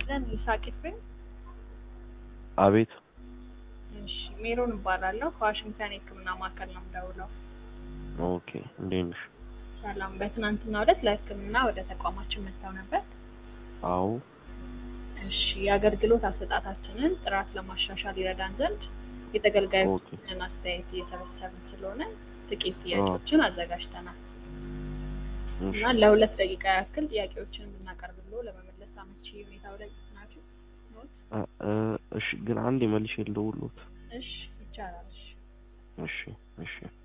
ይስጥልን ይስሐቅ ኤፍሬም። አቤት እሺ ሜሮን እባላለሁ ከዋሽንግተን የሕክምና ማዕከል ነው የምደውለው። ኦኬ እንዴት ነሽ? ሰላም። በትናንትናው ዕለት ለሕክምና ወደ ተቋማችን መጥተው ነበር። አዎ እሺ የአገልግሎት አሰጣጣችንን ጥራት ለማሻሻል ይረዳን ዘንድ የተገልጋዮችን አስተያየት እየሰበሰብን ስለሆነ ጥቂት ጥያቄዎችን አዘጋጅተናል እሺ እና ለሁለት ደቂቃ ያክል ጥያቄዎችን ብናቀርብሎ ለመመለስ አመቺ ሁኔታው ላይ ናችሁ ኖት? እ- እ- እሺ ግን አንድ መልሼ ልደውልዎት። እሺ ይቻላል። እሺ እሺ እሺ